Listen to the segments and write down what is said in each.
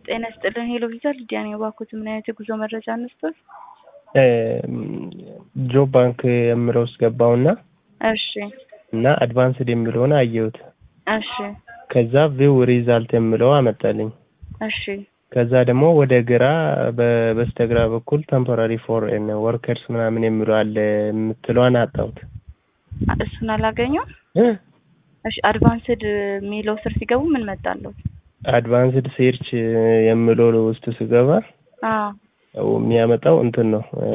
ጤና ይስጥልን ሄሎ ቪዛ ሊዲያ ነኝ። እባክዎት ምን አይነት የጉዞ መረጃ እንስጥዎት? ጆብ ባንክ የምለው ውስጥ ገባውና እሺ እና አድቫንስድ የሚለውን አየሁት። እሺ ከዛ ቪው ሪዛልት የምለው አመጣልኝ። እሺ ከዛ ደግሞ ወደ ግራ በ- በስተግራ በኩል ቴምፖራሪ ፎሬን ወርከርስ ምናምን የሚለው አለ የምትለዋን አጣሁት። እሱን አላገኘሁም። እ? እሺ አድቫንስድ የሚለው ስር ሲገቡ ምን መጣለሁት? አድቫንስድ ሴርች የምለው ውስጥ ስገባ አዎ የሚያመጣው እንትን ነው እ፣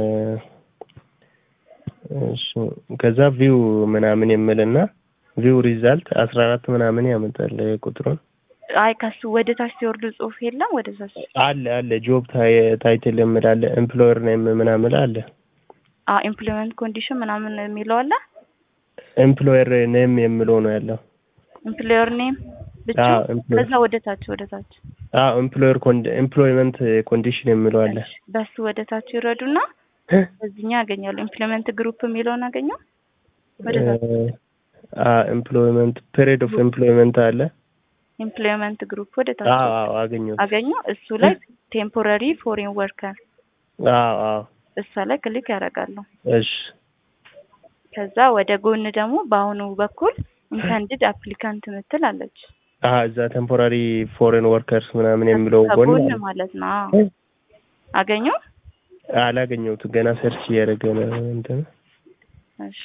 እሱ ከዛ ቪው ምናምን የምልና ቪው ሪዛልት አስራ አራት ምናምን ያመጣል ቁጥሩን አይ ከሱ ወደ ታች ሲወርዱ ጽሁፍ የለም ወደ ታች አለ አለ ጆብ ታይትል የምል አለ ኤምፕሎየር ኔም ምናምን አለ አዎ ኢምፕሎይመንት ኮንዲሽን ምናምን የሚለው አለ ኤምፕሎየር ኔም የምለው ነው ያለው ኢምፕሎየር ኔም ብቻ አዎ ኤምፕሎየር ከዛ ወደ ታች ወደ ታች አዎ ኤምፕሎየር ኤምፕሎይመንት ኮንዲሽን የምለው አለ በሱ ወደ ታች ይረዱና እዚህኛ ያገኛሉ ኢምፕሎይመንት ግሩፕ የሚለውን አገኘው ወደ ታች ኤምፕሎይመንት ፔሪድ ኦፍ ኤምፕሎይመንት አለ ኢምፕሎይመንት ግሩፕ ወደ ታች አዎ አዎ አገኘሁት አገኙ እሱ ላይ ቴምፖራሪ ፎሬን ወርከር አዎ አዎ እሷ ላይ ክሊክ ያደርጋሉ እሺ ከዛ ወደ ጎን ደግሞ በአሁኑ በኩል ኢንተንድድ አፕሊካንት ምትል አለች አሀ እዛ ቴምፖራሪ ፎሬን ወርከርስ ምናምን የሚለው ጎን ከጎን አለ። ማለት ነው አዎ። አገኙ አላገኘሁትም ገና ሰርች እያደረገ ነው እንትን እሺ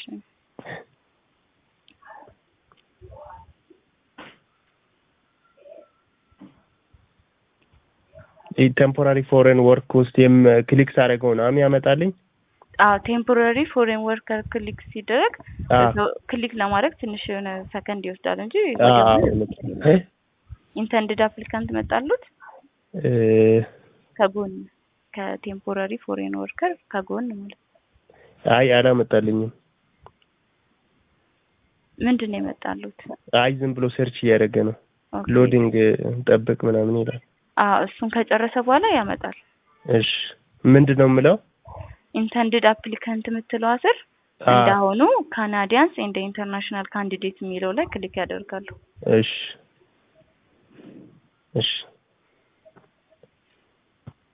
ቴምፖራሪ ፎሬን ወርክ ውስጥ የም ክሊክ ሳደርገው ነው አም ያመጣልኝ። አዎ ቴምፖራሪ ፎሬን ወርከር ክሊክ ሲደረግ አዎ እዛው ክሊክ ለማድረግ ትንሽ የሆነ ሰከንድ ይወስዳል እንጂ አዎ እ? ኢንተንድድ አፕሊካንት መጣሉት እ፣ ከጎን ከቴምፖራሪ ፎሬን ወርከር ከጎን ማለት ነው። አይ አላመጣልኝም። ምንድን ነው የመጣሉት? አይ ዝም ብሎ ሰርች እያደረገ ነው። ኦኬ። ሎዲንግ ጠብቅ ምናምን ይላል። አዎ እሱን ከጨረሰ በኋላ ያመጣል። እሺ ምንድን ነው የምለው? ኢንተንድድ አፕሊካንት የምትለዋ ስር አ፣ እንዳሁኑ ካናዲያንስ ኤንድ ኢንተርናሽናል ካንዲዴት የሚለው ላይ ክሊክ ያደርጋሉ። እሺ እሺ